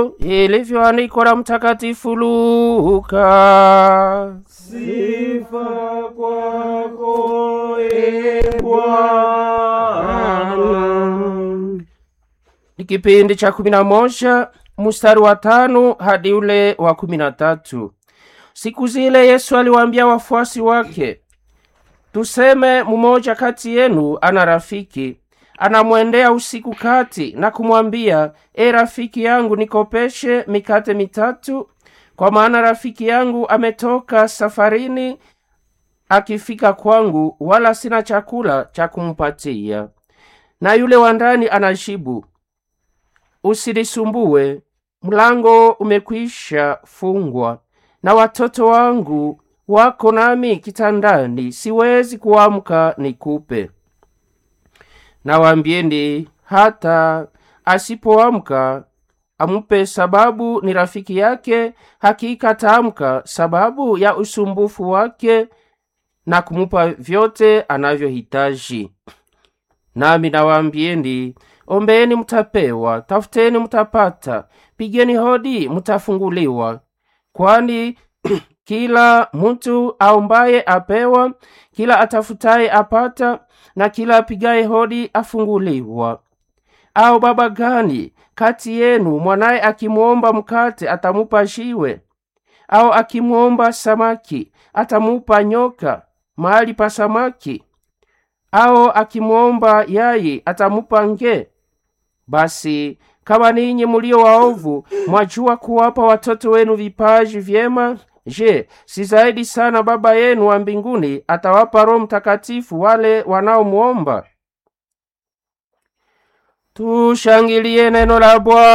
ilivyoandikwa na Mtakatifu Luka. Sifa kwako e Bwana. Ni kipindi cha kumi na moja mstari wa tano hadi ule wa kumi na tatu. Siku zile Yesu aliwaambia wafuasi wake, tuseme mmoja kati yenu ana rafiki anamwendea usiku kati na kumwambia, e rafiki yangu, nikopeshe mikate mitatu, kwa maana rafiki yangu ametoka safarini, akifika kwangu, wala sina chakula cha kumpatia. Na yule wa ndani anajibu, usinisumbue, mlango umekwisha fungwa, na watoto wangu wako nami kitandani, siwezi kuamka nikupe. Nawaambieni, hata asipoamka amupe, sababu ni rafiki yake, hakika ataamka sababu ya usumbufu wake na kumupa vyote anavyohitaji. Nami nawaambieni, ombeeni mtapewa, tafuteni mtapata, pigeni hodi mtafunguliwa. Kwani kila mtu aombaye apewa, kila atafutaye apata, na kila apigaye hodi afunguliwa. Au baba gani kati yenu mwanaye akimwomba mkate atamupa jiwe? Au akimwomba samaki atamupa nyoka mahali pa samaki? Au akimwomba yai atamupa nge? Basi kama ninyi mulio waovu mwajua kuwapa watoto wenu vipaji vyema, je, si zaidi sana Baba yenu wa mbinguni atawapa Roho Mtakatifu wale wanaomwomba? Tushangilie neno la Bwana.